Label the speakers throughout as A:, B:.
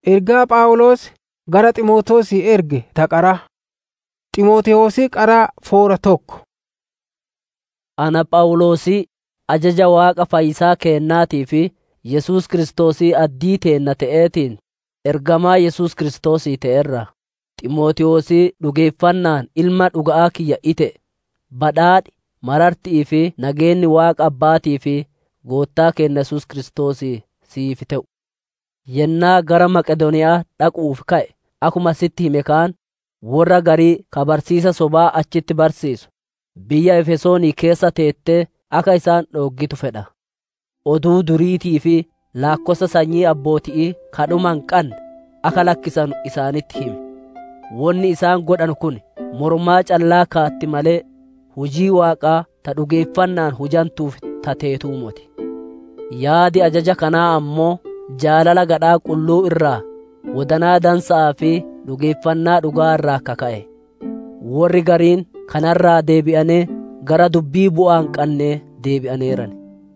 A: Ergaa Phaawulos gara Xiimotewosii erge ta qaraa. Xiimotewoosi qaraa foora tokko.
B: Ana Phaawulosii ajaja Waaqa Fayyisaa keennaatii fi Yesuus Kiristoosii addii teenna ta'eetiin ergamaa Yesuus Kiristoosii ta'erra. Xiimotewosii dhugeeffannaan ilma dhuga'aa kiyya ite badhaadhi marartii fi nageenyi Waaqa Abbaatii fi Goottaa keenya Yesuus Kiristoosii siif ta'u. Yennaa gara Maqedooniyaa dhaquuf ka'e akkuma sitti hime kaan warra garii ka barsiisa sobaa achitti barsiisu biyya Efesoonii keessa teettee akka isaan dhooggitu fedha. Oduu duriitii fi laakkossa sanyii abbootii kadhuma hin qabne akka lakkisanu isaanitti himi. Wonni isaan godhan kun mormaa callaa kaatti malee hujii Waaqaa ta dhugeeffannaan hujantuuf tateetuu moti. Yaadi ajaja kanaa ammoo jaalala gadhaa qulluu irraa wadanaa dansaa fi dhugeeffannaa dhugaa irraa kaka'e. Warri gariin kanarraa deebi'anee gara dubbii bu'aa hin qabnee deebi'aneeran.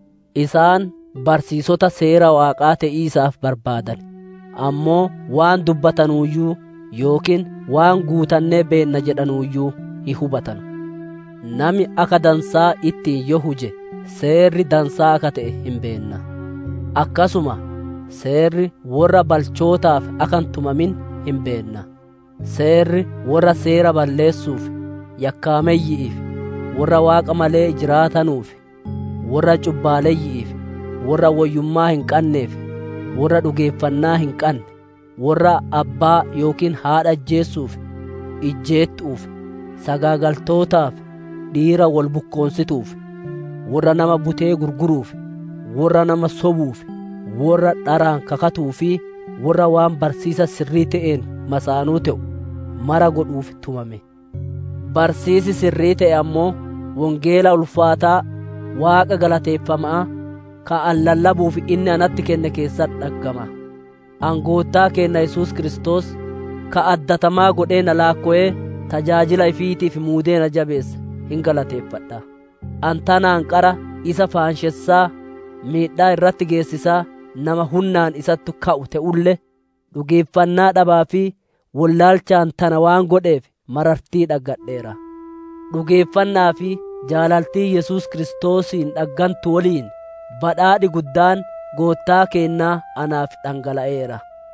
B: Isaan barsiisota seera Waaqaa ta'iisaaf barbaadan. Ammoo waan dubbatanuuyyuu yookiin waan guutannee beenna jedhanuuyyuu hin hubatanu. Nami akka dansaa ittiin yoo huje seerri dansaa akka ta'e hin beenna. Akkasuma seerri warra balchootaaf akka hin tumamin hin beenna. Seerri warra seera balleessuuf, yakkaameeyyi'iif, warra waaqa malee jiraatanuuf, warra cubbaaleeyyi'iif, warra wayyummaa hin qabneef, warra dhugeeffannaa hin qabne, warra abbaa yookiin haadha ajjeessuuf, ijjeettuuf, sagaagaltootaaf, dhiira wal bukkoonsituuf, warra nama butee gurguruuf, warra nama sobuuf, warra dharaan kakatuu fi warra waan barsiisa sirrii ta'een masaanuu ta'u mara godhuuf tumame. Barsiisi sirrii ta'e ammoo wangeela ulfaataa waaqa galateeffamaa ka an lallabuuf inni anatti kenne keessatti dhaggama. Angoottaa keenna Yesuus Kiristoos ka addatamaa godhee na laakko'ee tajaajila ifiitiif muudee na jabeessa hin galateeffadha. Antanaan qara isa faanshessaa miidhaa irratti geessisaa nama hunnaan isatti ka'u ta'ullee dhugeeffannaa dhabaa fi wallaalchaan tana waan godheef marartii dhaggadheera. Dhugeeffannaa fi jaalaltii Yesuus Kiristoosiin dhaggantu waliin badhaadhi guddaan goottaa keennaa anaaf dhangala'eera.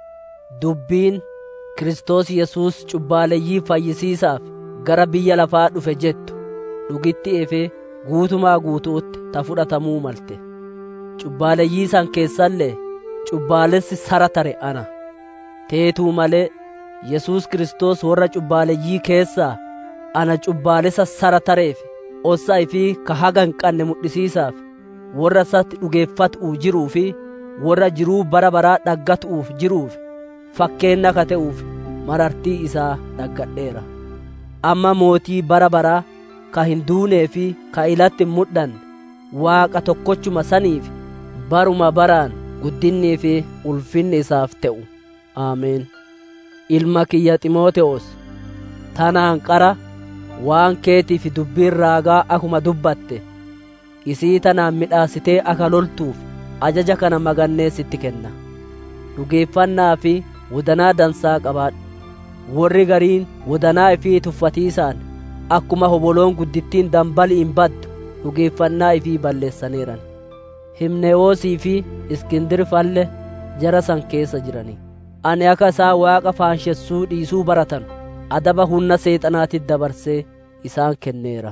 B: Dubbiin Kiristoos Yesuus cubbaaleyyii fayyisiisaaf gara biyya lafaa dhufe jettu dhugitti efee guutumaa guutuutti ta fudhatamuu malte. Cubbaaleyyii san keessallee cubbaalessi sara tare ana. Teetuu malee Yesuus Kiristoos warra cubbaaleyyii keessaa ana cubbaalessa sara tareef ossaa fi ka haga hin qabne mudhisiisaaf warra isatti dhugeeffatu'uuf jiruu fi warra jiruu bara baraa dhaggatu'uuf jiruuf fakkeenna ka ta'uuf marartii isaa dhaggadheera. Amma mootii bara baraa ka hin duunee fi ka ilatti hin mudhanne waaqa tokkochuma saniif baruma baraan guddinnii fi ulfinni isaaf ta'u. Ameen. Ilma kiyya Ximoote'oos tanaan qara waan keetiif dubbiin raagaa akuma dubbatte isii tanaan midhaasitee akka loltuuf ajaja kana magannee sitti kenna. Dhugeeffannaa fi wadanaa dansaa qabaadhu. Warri gariin wadanaa ifii tuffatiisaan akkuma hoboloon guddittiin dambali hin baddu dhugeeffannaa ifii balleessaneeran. Himnewoosii fi Iskindir falle jara san keessa jirani. Ani akka isaan waaqa faanshessuu dhiisuu baratan adaba humna seexanaatitti dabarsee isaan kenneera.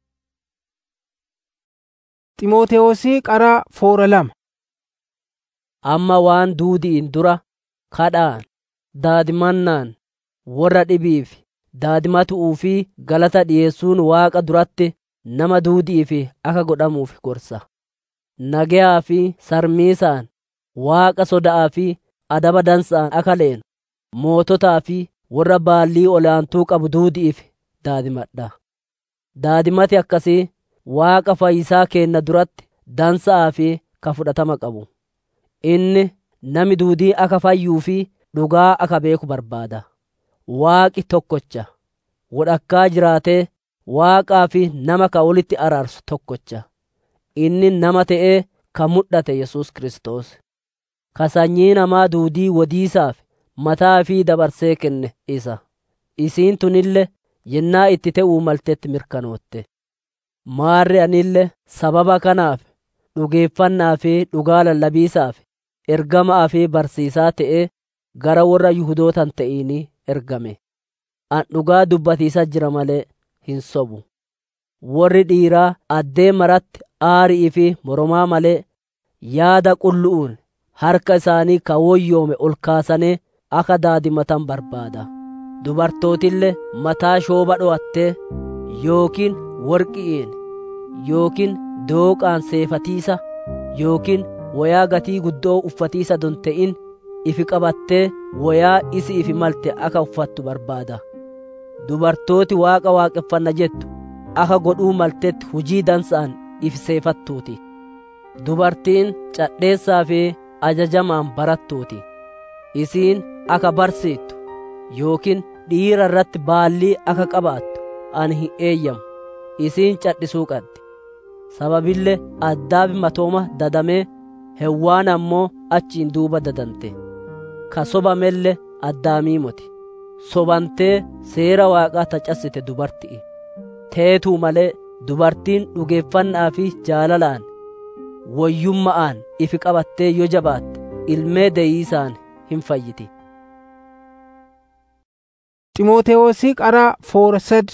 A: Ximootewosii qaraa foora lama.
B: Amma waan duudiin dura kadhaan, daadimannaan, warra dhibiif, daadimatu'uu fi galata dhiyeessuun waaqa duratti nama duudiif akka godhamuuf gorsa. Nagayaa fi sarmiisaan, waaqa soda'aa fi adaba dansaan akka leenu, moototaa fi warra baallii olaantuu qabu duudiif daadimadha. Daadimati akkasii waaqa fayyisaa keenna duratti dansaa fi ka fudhatama qabu. Inni nami duudii akka fayyuu fi dhugaa akka beeku barbaada. Waaqi tokkocha. Wodhakkaa jiraatee waaqaa fi nama ka walitti araarsu tokkocha. Inni nama ta'ee ka mudhate Yesuus Kiristoos. Ka sanyii namaa duudii wodiisaaf mataa fi dabarsee kenne isa isiin tunille yennaa itti te'uu maltetti mirkanootte maarri anille sababa kanaaf dhugeeffannaa fi dhugaa lallabiisaaf ergamaa fi barsiisaa ta'ee gara warra Yuhudootan ta'inii ergame. An dhugaa dubbatiisa jira malee hin sobu. Warri dhiiraa addee maratti aarii fi moromaa malee yaada qullu'uun harka isaanii ka woyyoome ol kaasanii akka daadimatan barbaada. Dubartootillee mataa shooba dho'attee yookiin worqi'iin yookiin dooqaan seefatiisa yookiin wayaa gatii guddoo uffatiisa don ta'in ifi qabattee wayaa isi ifi malte akka uffattu barbaada. Dubartooti waaqa waaqeffanna jettu akka godhuu maltetti hujii dansa'an ifi seefattuuti. Dubartiin cadheessaa fi ajajamaan barattuuti. Isiin akka barsiittu yookiin dhiira irratti baallii akka qabaattu ani hin eeyyamu. Isiin cadhisuu qabdi. Sababillee addaafi matooma dadamee hewwaan ammoo achiin duuba dadante. Ka sobamelle addaamii moti. Sobantee seera waaqaa tacassite dubarti'i. Teetuu malee dubartiin dhugeeffannaa fi jaalalaan woyyumma'aan ifi qabattee yoo jabaatte ilmee deeyiisaan hin fayyiti.
A: Ximootewoosi qara foorsad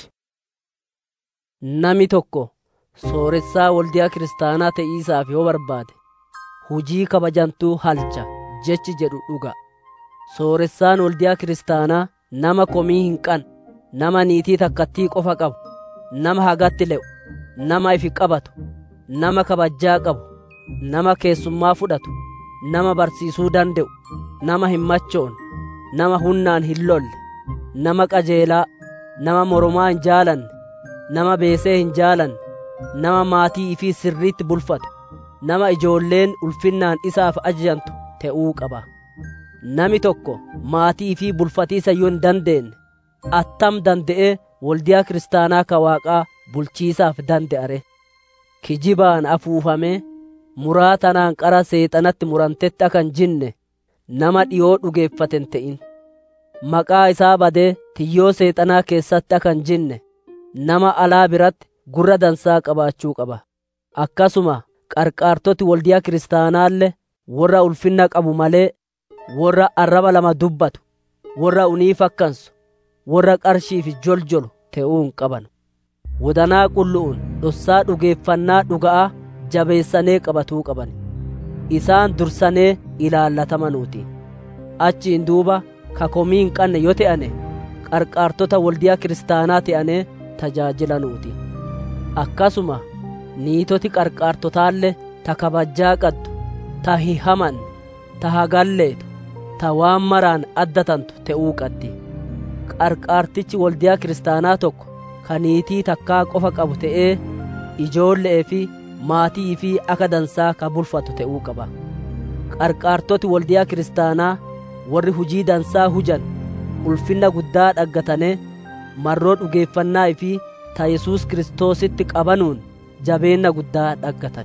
B: Nami tokko sooressaa waldiyaa kiristaanaa ta'iisaaf yoo barbaade hujii kabajantuu halcha jechi jedhu dhuga. Sooressaan waldiyaa kiristaanaa nama komii hin qan, nama niitii takkattii qofa qabu, nama hagatti le'u, nama ifi qabatu, nama kabajjaa qabu, nama keessummaa fudhatu, nama barsiisuu danda'u, nama hin machoon, nama hunnaan hin lolle, nama qajeelaa, nama moromaa hin jaalanne, nama beesee hin jaalanne, nama maatii ifii sirriitti bulfatu, nama ijoolleen ulfinnaan isaaf ajajantu ta'uu qaba. Nami tokko maatii fi bulfatiisa yoo hin dandeenye attam danda'ee waldiyaa kiristaanaa ka waaqaa bulchiisaaf danda'are. Kijibaan afuufamee muraa tanaan qara seexanatti murantetti akka hin jinne nama dhiyoo dhugeeffaten ta'in. Maqaa isaa badee tiyyoo seexanaa keessatti akka hin jinne nama alaa biratti gurra dansaa qabaachuu qaba. Akkasuma qarqaartoti waldiyaa kiristaanaallee warra ulfinna qabu malee warra arraba lama dubbatu warra unii fakkansu warra qarshiif joljolu ta'uu hin qaban wodanaa qullu'uun dhossaa dhugeeffannaa dhuga'aa jabeessanee qabatuu qaban isaan dursanee ilaallatamuuti achiin duuba ka komii hin qabne yoo ta'ane qarqaartota waldiyaa kiristaanaa ta'anee tajaajilanuuti akkasuma niitoti qarqaartotaallee ta kabajjaa qaddu ta hin hamanne ta hagalleetu ta waan maraan addatantu ta'uu qabdi qarqaartichi waldiyaa kiristaanaa tokko ka niitii takkaa qofa qabu ta'ee ijoollee fi maatii fi akka dansaa ka bulfatu ta'uu qaba qarqaartoti waldiyaa kiristaanaa warri hujii dansaa hujan ulfinna guddaa dhaggatanee marroo dhugeeffannaa fi ta yesuus kiristoositti qabanuun jabeenna guddaa dhaggatan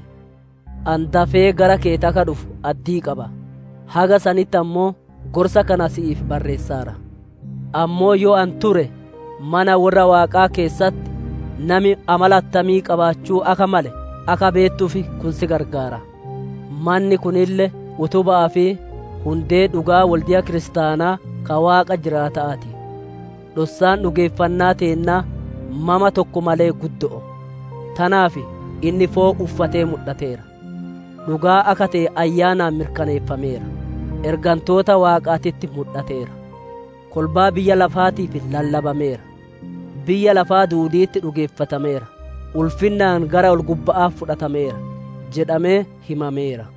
B: an dafee gara kee taka dhufu addii qaba haga sanitti ammoo gorsa kana si'iif barreessaara ammoo yoo an ture mana warra waaqaa keessatti nami amala attamii qabaachuu akka male akka beettuufi kun si gargaara manni kunille utubaa fi hundee dhugaa waldiyaa kiristaanaa ka waaqa jiraata'aati dhossaan dhugeeffannaa teennaa mama tokko malee guddo'o tanaaf inni foo uffatee mul'ateera dhugaa akka ta'e ayyaanaan mirkaneeffameera ergantoota waaqaatitti mul'ateera kolbaa biyya lafaatiif lallabameera biyya lafaa duudiitti dhugeeffatameera ulfinnaan gara ol gubba'aa fudhatameera jedhamee himameera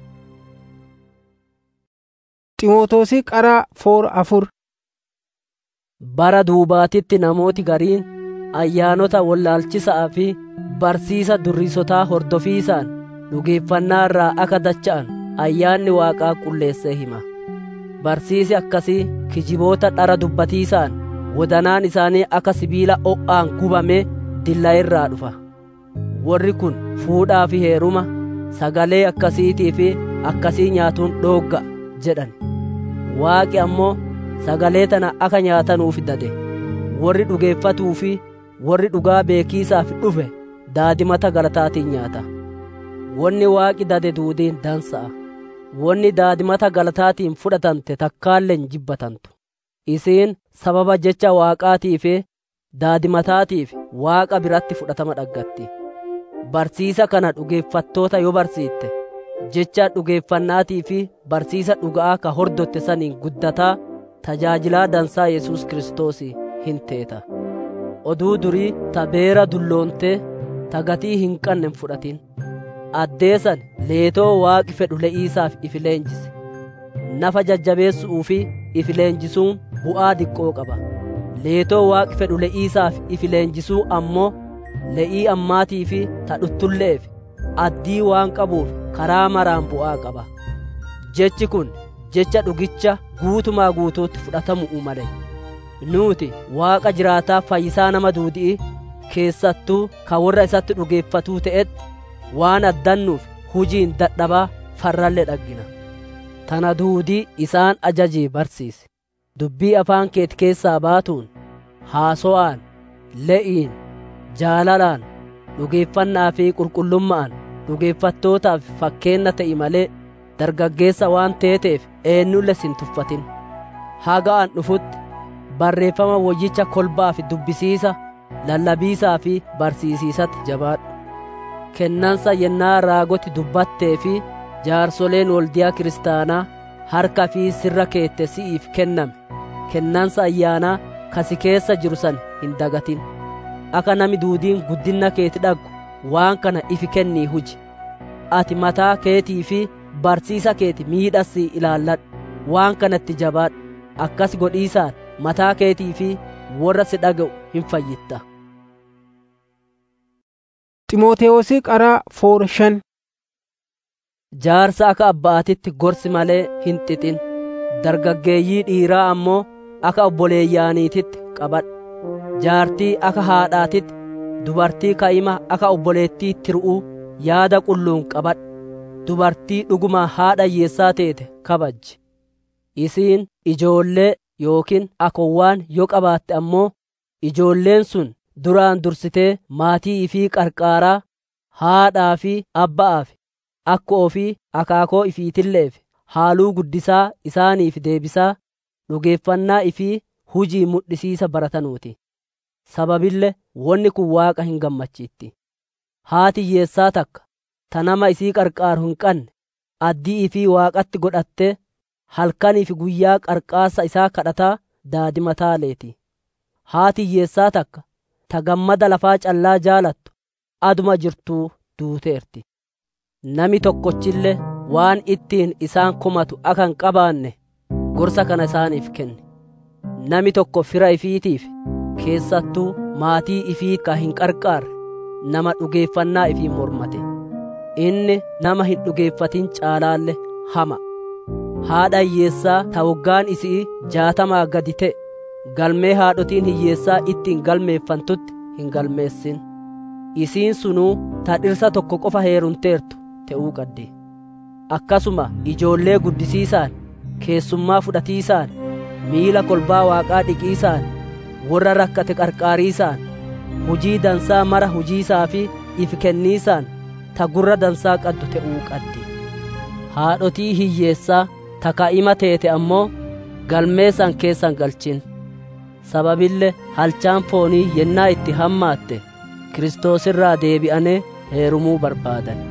A: Ximootoosi qara foor afur
B: bara duubaatitti namooti gariin ayyaanota wallaalchisaa fi barsiisa durriisotaa hordofiisaan dhugeeffannaa irraa akka dacha'an ayyaanni waaqaa qulleessee hima barsiisi akkasii kijiboota dhara dubbatiisaan wodanaan isaanii akka sibiila o'aan gubamee dilla irraa dhufa warri kun fuudhaa fi heeruma sagalee akkasiitii fi akkasii nyaatuun dhoogga jedhan waaqi ammoo sagalee tana akka nyaatanuuf dade warri dhugeeffatuu fi warri dhugaa beekiisaaf dhufe daadimata galataatiin nyaata wanni waaqi dade duudiin dansa'a wanni daadimata galataatiin fudhatante takkaalleen jibbatantu isiin sababa jecha waaqaatii fi daadimataatiif waaqa biratti fudhatama dhaggatti barsiisa kana dhugeeffattoota yoo barsiitte jecha dhugeeffannaatii fi barsiisa dhuga'aa ka hordotte saniin guddataa tajaajilaa dansaa yesus kiristoos hin teeta oduu durii ta beera dulloontee ta gatii hin qabne fudhatin addeessan leetoo waaqi fedhu le'iisaaf ifi leenjise nafa jajjabeessuu fi ifi leenjisuun bu'aa diqqoo qaba leetoo waaqi fedhu le'iisaaf ifi leenjisuu ammoo le'ii ammaatii fi ta dhuttulleef addii waan qabuuf karaa maraan bu'aa qaba jechi kun jecha dhugicha guutumaa guutuutti fudhatamuu male nuuti waaqa jiraataa fayyisaa nama duudi'i keessattuu ka warra isatti dhugeeffatuu ta'etti waan addannuuf hujiin dadhabaa farralle dhaggina tana duudii isaan ajajii barsiise dubbii afaan keeti keessaa baatuun haaso'aan le'iin jaalalaan dhugeeffannaa fi qulqullummaan dhugeeffattootaaf fakkeenna ta'i malee dargaggeessa waan teeteef eenyulle sin tuffatin haga an dhufutti barreeffama woyyicha kolbaa fi dubbisiisa lallabiisaa fi barsiisiisatti jabaadhu kennansa yennaa raagoti dubbattee fi jaarsoleen waldiyaa kiristaanaa harka fi sirra keette si'iif kenname kennansa ayyaanaa kasi keessa jiru san hin dagatin akka nami duudiin guddinna keeti dhaggu waan kana ifi kennii huji ati mataa keetii fi barsiisa keeti miidhassii ilaalladhu waan kanatti jabaadhu akkas godhiisaan mataa keetii fi warra si dhaga'u hin fayyitta
A: Ximootewoosi qaraa foora shan
B: jaarsa akka abbaatitti gorsi malee hin xixin dargaggeeyyii dhiiraa ammoo akka obboleeyyaaniititti qabadhu jaartii akka haadhaatitti dubartii ka'ima akka obboleettii tir'uu yaada qulluun qabadhu dubartii dhuguma haadha hiyyeessaa teete kabajji isiin ijoollee yookiin akowwaan yoo qabaatte ammoo ijoolleen sun duraan dursitee maatii ifii qarqaaraa haadhaa fi abba'aaf akka ofii akaakoo ifiitilleef haaluu guddisaa isaaniif deebisaa dhugeeffannaa ifii hujii mudhisiisa baratanuuti sababille wonni kun waaqa hin gammachiitti haati hiyyeessaa takka ta nama isii qarqaaru hin qabne addii ifii waaqatti godhattee halkaniif guyyaa qarqaasa isaa kadhataa daadimataaleeti haati hiyyeessaa takka ta gammada lafaa callaa jaalattu aduma jirtuu duuteerti nami tokkochille waan ittiin isaan komatu akka hin qabaanne gorsa kana isaaniif kenne nami tokko fira ifiitiif keessattuu maatii ifii ka hin qarqaarre nama dhugeeffannaa ifii mormate inni nama hin dhugeeffatin caalaalle hama haadha hiyyeessaa ta waggaan isii jaatamaa gadi ta'e galmee haadhotiin hiyyeessaa ittiin galmeeffantutti hin galmeessin isiin sunuu ta dhirsa tokko qofa heerumteertu ta'uu qabdi akkasuma ijoollee guddisiisaan keessummaa fudhatiisaan miila kolbaa waaqaa dhiqiisaan warra rakkate qarqaariisaan hujii dansaa mara hujiisaa fi if kenniisaan ta gurra dansaa qaddu ta'uu qabdi haadhotii hiyyeessaa ta ka'ima teete ammoo galmeessan keessan galchin sababille halchaan foonii yennaa itti hammaatte kiristoosirraa deebi'anee heerumuu barbaadan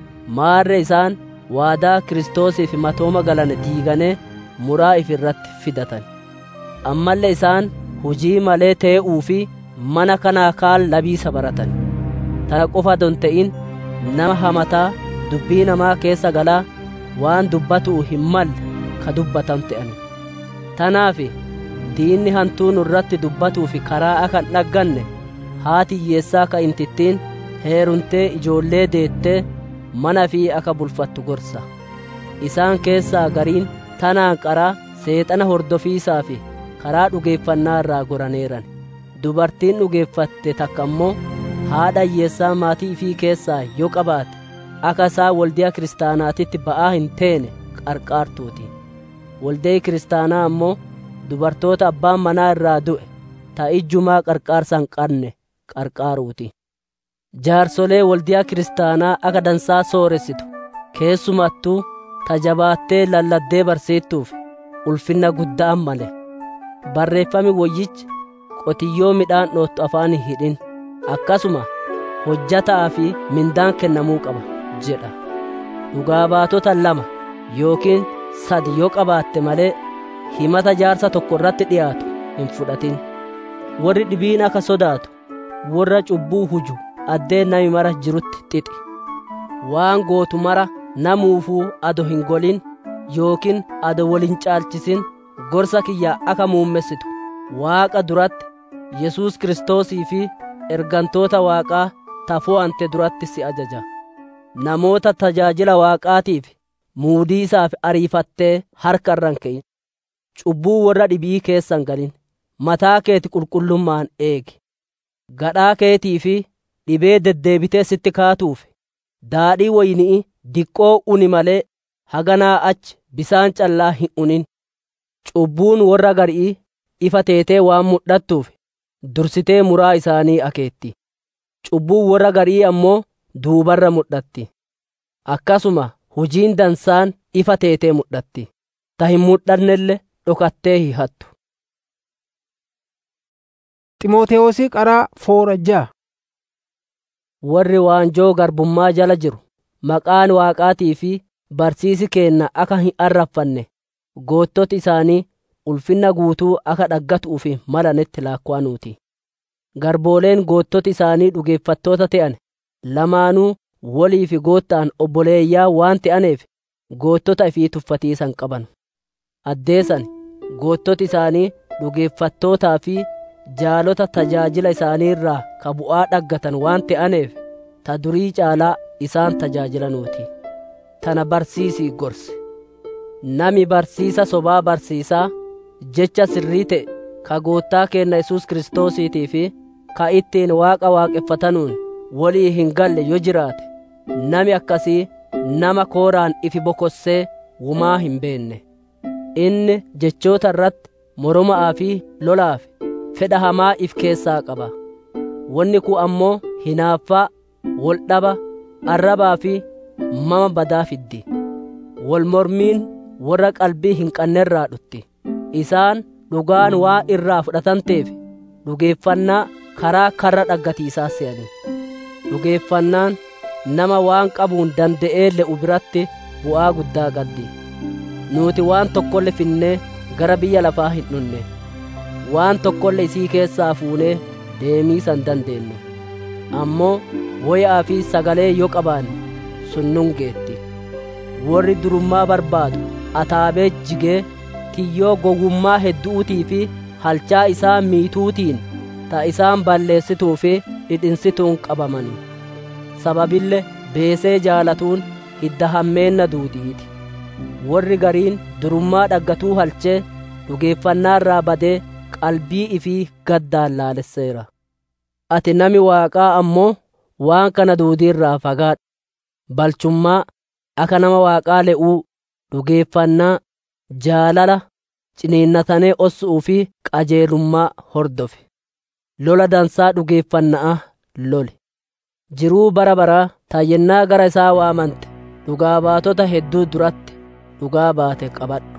B: maarre isaan waadaa kiristoosiif matooma galane diiganee muraa if irratti fidatan ammallee isaan hujii malee tee'uu fi mana kanaa kaan labiisa baratan tana qofa don ta'in nama hamataa dubbii namaa keessa galaa waan dubbatuu hin malle ka dubbatan ta'an tanaaf diinni hantuu nurratti dubbatuuf karaa akka hin dhagganne haati hiyyeessaa ka intittiin heerumtee ijoollee deettee mana fi akka bulfattu gorsa isaan keessaa gariin tanaan qaraa seexana hordofiisaa fi karaa dhugeeffannaa irraa goraneeran dubartiin dhugeeffatte takka immoo haadha hiyyeessaa maatii ifii keessaa yoo qabaate akka isaa waldiyaa kiristaanaatitti ba'aa hin teene qarqaartuuti waldee kiristaanaa ammoo dubartoota abbaan manaa irraa du'e ta ijjumaa qarqaarsa hin qabne qarqaaruuti. Jaarsolee waldiyaa kiristaanaa akka dansaa sooressitu keessumattuu tajabaattee lalladdee barsiittuuf ulfinna guddaan male. Barreeffami woyyichi qotiyyoo midhaan dhoottu afaan hin hidhin akkasuma hojjataa fi mindaan kennamuu qaba jedha. Dhugaa baatota lama yookiin sadi yoo qabaatte malee himata jaarsa tokko irratti dhiyaatu hin fudhatin. Warri dhibiin akka sodaatu warra cubbuu huju addeen nami mara jirutti xixi. Waan gootu mara namuufuu ado hin golin yookiin ado waliin caalchisin gorsa kiyya akka muummessitu waaqa duratti Yesuus Kiristoosii fi ergantoota waaqaa tafoo ante duratti si ajaja. Namoota tajaajila waaqaatiif muudii isaaf ariifattee harka irran ke'in. Cubbuu warra dhibii keessan galin. Mataa keeti qulqullummaan eegi. Gadhaa keetii fi dhibee deddeebitee sitti kaatuuf daadhii waynii diqqoo uni malee haganaa achi bisaan callaa hin unin. Cubbuun warra garii ifa teetee waan mul'attuuf dursitee muraa isaanii akeetti. Cubbuun warra garii ammoo duubarra mul'atti. Akkasuma hojiin dansaan ifa teetee mul'atti. Ta hin mul'annelle dhokattee hihattu.
A: Ximootewoosi qaraa foorajjaa.
B: Warri waanjoo garbummaa jala jiru maqaan waaqaatii fi barsiisi keenna akka hin arraffanne goottoti isaanii ulfinna guutuu akka dhaggatuuf malanetti laakkaanuuti. Garbooleen goottoti isaanii dhugeeffattoota ta'an lamaanuu walii fi goottaan obboleeyyaa waan ta'aneef goottota ifii tuffatiisan qaban. Addeessan goottoti isaanii dhugeeffattootaa fi jaalota tajaajila isaanii irraa ka bu'aa dhaggatan waan ta'aneef ta durii caalaa isaan tajaajilanuuti. Tana barsiisii gorse. Nami barsiisa sobaa barsiisaa jecha sirrii ta'e ka goottaa keenna Yesuus Kiristoosiitii fi ka ittiin waaqa waaqeffatanuun walii hin galle yoo jiraate nami akkasii nama kooraan ifi bokossee wumaa hin beenne. Inni jechoota irratti moroma'aa fi lolaaf fedha hamaa if keessaa qaba. Wanni kun ammoo hinaaffaa, waldhaba, arrabaa fi mama badaa fiddi. Wal mormiin warra qalbii hin qannerraa dhutti. Isaan dhugaan waa irraa fudhatanteef dhugeeffannaa karaa karra dhaggatiisaa se'ani. Dhugeeffannaan nama waan qabuun danda'ee le'u biratti bu'aa guddaa qabdi. Nuti waan tokkolle finnee gara biyya lafaa hin dhunne. Waan tokkolle isii keessaa fuunee deemiisan dandeenyu. Ammoo woyaa fi sagalee yoo qabaanne sunnun geetti. Warri durummaa barbaadu ataabee jigee kiyyoo gowwummaa hedduutii fi halchaa isaa miituutiin ta isaan balleessituu fi dhidhinsituun qabamani. Sababille beesee jaalatuun hidda hammeenna duudiiti. Warri gariin durummaa dhaggatuu halchee dhugeeffannaa irraa badee qalbii ifii gaddaan laalesseera. Ati nami waaqaa ammoo waan kana duudiirraa fagaadhu. Balchummaa akka nama waaqaa le'uu dhugeeffannaa jaalala ciniinnatanee ossu'uu fi qajeelummaa hordofe. Lola dansaa dhugeeffannaa loli. Jiruu bara baraa taayyennaa gara isaa waamante dhugaa baatota hedduu duratti dhugaa baate qabadhu.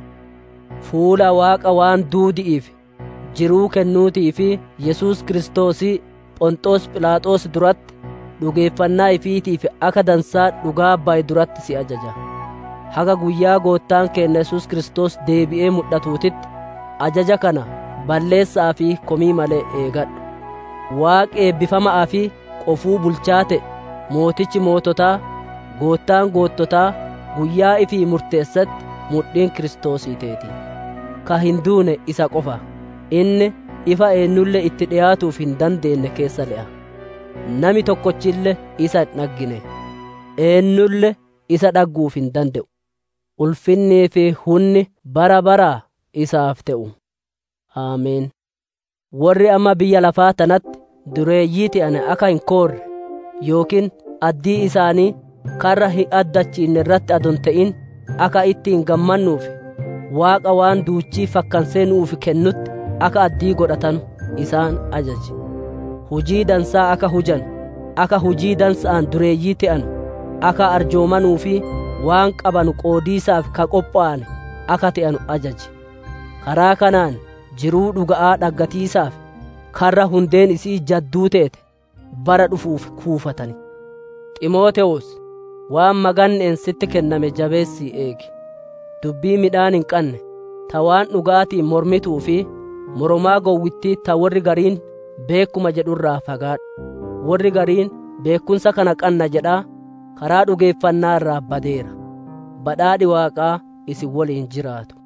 B: Fuula waaqa waan duudi'iif jiruu kennuutii fi Yesuus Kiristoosii Phonxoos Philaaxoos duratti dhugeeffannaa ifiitiif akka dansaa dhugaa baye duratti si ajaja. Haga guyyaa goottaan keenya Yesuus Kiristoos deebi'ee mul'atuutitti ajaja kana balleessaa fi komii malee eegadhu. Waaqi eebbifamaa fi qofuu bulchaa ta'e mootichi moototaa goottaan goottotaa guyyaa ifii murteessatti mudhiin Kiristoosiiteeti. Ka hin duune isa qofa. Inni ifa eenyulle itti dhiyaatuuf hin dandeenye keessa le'a. Nami tokkochille isa hin dhaggine. Eenyulle isa dhagguuf hin danda'u. Ulfinnii fi hunni bara baraa isaaf ta'u. Aameen. Warri amma biyya lafaa tanatti dureeyyii ta'an akka hin koorre yookiin addii isaanii karra hin addachiinne irratti adon ta'in akka ittiin gammannuuf waaqa waan duuchii fakkansee nuuf kennutti akka addii godhatanu isaan ajaje hujii dansaa akka hujan akka hujii dansa'an dureeyyii ta'an akka arjoomanuu fi waan qabanu qoodiisaaf ka qophaa'an akka ta'anu ajaje karaa kanaan jiruu dhuga'aa dhaggatiisaaf karra hundeen isii jadduu teete bara dhufuuf kuufatani ximootewos waan maganneen sitti kenname jabeessii eegi dubbii midhaan hin qanne ta waan dhugaatiin mormituu fi moromaa gowwittii ta warri gariin beekuma jedhurraa fagaadhu warri gariin beekumsa kana qanna jedhaa karaa dhugeeffannaa irraa badeera badhaadhi waaqaa isin waliin jiraatu